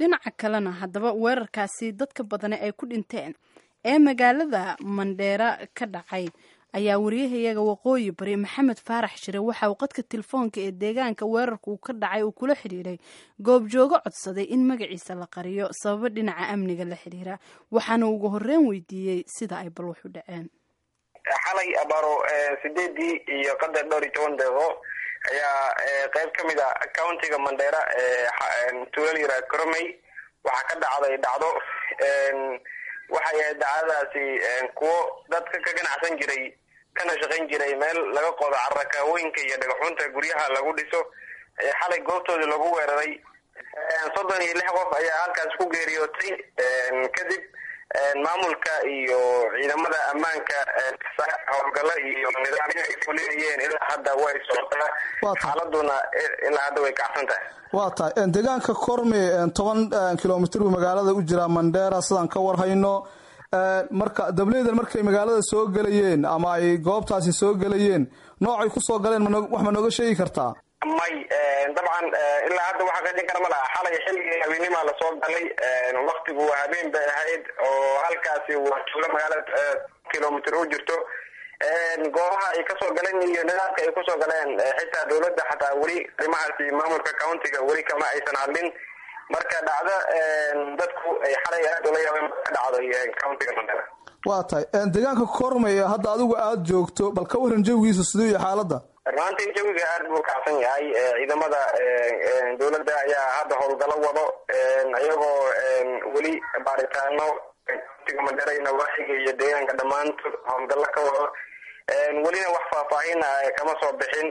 dhinaca kalena haddaba weerarkaasi dadka badane ay ku dhinteen ee magaalada mandheera ka dhacay ayaa wariyahayaga waqooyi bari maxamed faarax shire waxa uu qadka telefoonka ee deegaanka weerarka uu ka dhacay uu kula xidhiiray goobjoogo codsaday in magaciisa la qariyo sababo dhinaca amniga la xidhiira waxaana ugu horreyn weydiiyey sida ay bal wax u dhaceen xalay abaaro sideedii iyo qadar dhowr iyo toban deeqo ayaa qeyb ka mid a countiga mandheera tuulal yara coromey waxaa ka dhacday dhacdo waxay ahayd dacdadaasi kuwo dadka ka ganacsan jiray kana shaqayn jiray meel laga qodo carakaawooyinka iyo dhagaxunta guryaha lagu dhiso xalay goobtoodii lagu weeraray soddon iyo lix qof ayaa halkaas ku geeriyootay kadib maamulka iyo ciidamada ammaanka howlgalo iyo nidaamyo ay fulinayeen ilaa hadda way socotaa xaaladuna ilaa hadda way kacsan tahay waa tahay deegaanka korme toban kilomitr buu magaalada u jiraa mandheera sidaan ka warhayno marka dableydan markay magaalada soo gelayeen ama ay goobtaasi soo gelayeen noocay kusoo galeen wax ma nooga sheegi kartaa may dabcan ilaa hadda waxa qeexin kara ma laha xalay xilligii habeenimaa lasoo galay waktigu habeen bay ahayd oo halkaasi waa tuulo magaalada kilomitr u jirto goobaha ay kasoo galeen iyo nidaamka ay kusoo galeen xitaa dawladda xataa weli arrimahaasi maamulka countiga weli kama aysan hadlin marka dhacdo dadku ay xalay aada ula yaabeen ka dhacday countiga mandera waa tahay deegaanka kormay hadda adigu aada joogto bal ka waran jawigiisa siduu iyo xaaladda runaantii jawiga aada buu kacsan yahay ciidamada dawladda ayaa hadda howlgalo wado iyagoo weli baaritaano countiga mandera iyo nawaaxiga iyo deegaanka dhammaantood howlgallo ka wado welina wax faahfaahin kama soo bixin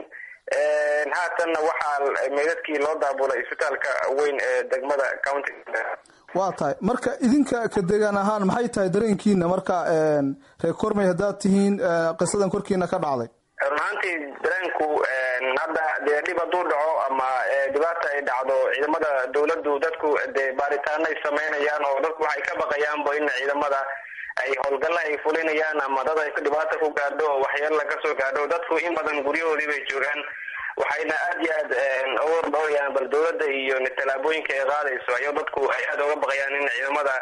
haatanna waxaa meydadkii loo daabulay isbitaalka weyn ee degmada countiga mandera waa tahay marka idinka ka deegaan ahaan maxay tahay dareenkiina marka reer kormey haddaad tihiin qisadan korkiina ka dhacday runaantii dareenku hadda dee dhib hadduu dhaco ama dhibaata ay dhacdo ciidamada dawladdu dadku dee baaritaano ay sameynayaan oo dadku waxay ka baqayaanba in ciidamada ay howlgalla ay fulinayaan ama dad ay dhibaata ku gaadho oo waxyeella kasoo gaadho dadku in badan guryahoodii bay joogaan waxayna aada iyo aad uga dhowrayaan bal dawladda iyo tallaabooyinka ay qaadayso ayo dadku ay aada uga baqayaan in ciidamada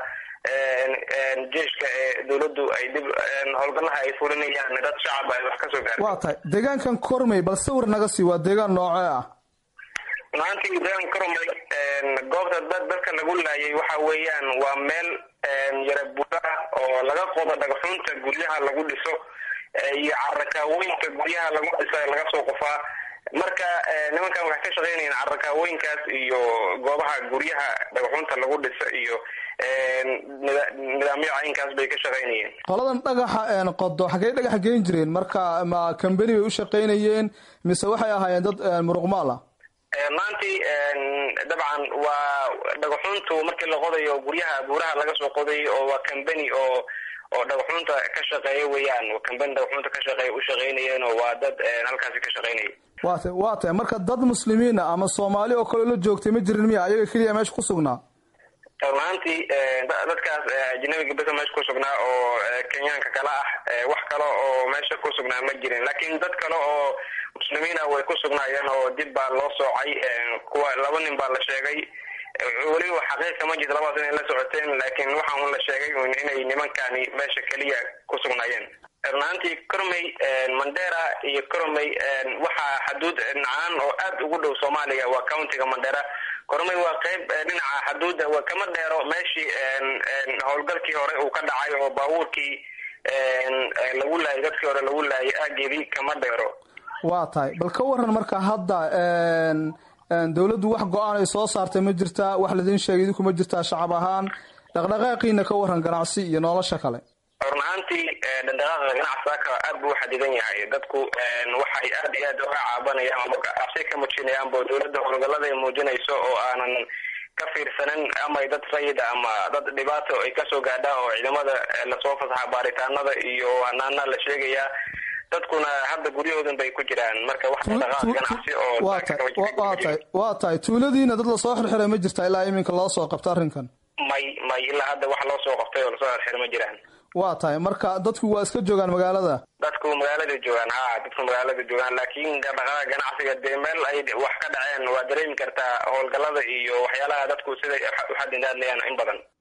jeeshka ee dawladdu ay dib howlgallaha ay fulinayaan dad shacab ay wax kasoo gaadho waa tahay deegaankan kormey bal sawir naga sii waa deegaan noocee ah runaantii deegaan kormey goobta dad dadka lagu laayay waxa weeyaan waa meel yara buuraa oo laga qodo dhagaxunta guryaha lagu dhiso iyo carakaawooyinka guryaha lagu dhiso laga soo qofaa marka nimankan waxay ka shaqeynayeen carakaawooyinkaas iyo goobaha guryaha dhagaxunta lagu dhiso iyo nidaamyo caynkaas bay ka shaqeynayeen qoladan dhagaxa qodo xaggey dhagaxa geyn jireen marka ma cambeni bay u shaqeynayeen mise waxay ahaayeen dad muruqmaal ah maantii dabcan waa dhagaxuntu markii la qodayo guryaha buuraha laga soo qoday oo waa cambeni oo oo dhagaxunta ka shaqeeya weeyaan cambeni dhagaxunta ka shaqeeya u shaqeynayeen oo waa dad halkaasi ka shaqeynaya wa ta waa tahay marka dad muslimiina ama soomaali oo kale la joogtay ma jirin miya ayaga keliya meesha ku sugnaa runaantii dadkaas ajnabiga besa meesha ku sugnaa oo kenyaanka kale ah wax kale oo meesha ku sugnaa ma jirin laakiin dad kale oo muslimiina way ku sugnaayeen oo dib baa loo soocay kuwa laba nin baa la sheegay weliba xaqiiqa ma jirto labadaas inay la socoteen laakiin waxaa un la sheegay un inay nimankani meesha keliya ku sugnaayeen runaantii cormey mandera iyo cormey waxaa xaduud nacaan oo aada ugu dhow soomaaliya waa countiga mandera cormey waa qeyb dhinaca xaduudda waa kama dheero meeshii howlgalkii hore uu ka dhacay oo baabuurkii lagu laayay dadkii hore lagu laayay aageedii kama dheero waa tahay bal ka waran marka hadda dawladdu wax go-aan ay soo saartay ma jirtaa wax laidin sheegay idinku ma jirtaa shacab ahaan dhaqdhaqaaqiina ka waran ganacsi iyo nolosha kale run ahaantii dhaqdhaqaaqa ganacsiaka aad buu uxadidan yahay dadku waxay aada iyo aad uga caabanayaan ama cabsi ka muujinayaanbo dawladda howlgallada ay muujinayso oo aanan ka fiirsanin ama dad rayida ama dad dhibaato ay kasoo gaadhaan oo ciidamada lasoo fasaxa baaritaanada iyo hanaana la sheegayaa dadkuna hadda guryahoodan bay ku jiraan marka wax dhaqdhaqaaq ganacsi oo waa tahay waa tahay tuuladiina dad lasoo xirxiray ma jirtaa ilaa iminka loo soo qabta arrinkan may may ilaa hadda wax loo soo qabtay oo lasoo xirxiray ma jiraan waa tahay marka dadku waa iska joogaan magaalada dadku magaalada joogaan ha dadku magaalada joogaan laakiin dhaqaaqa ganacsiga dee meel ay wax ka dhaceen waa dareemi kartaa howlgallada iyo waxyaalaha dadku siday uxadindaadlayaan in badan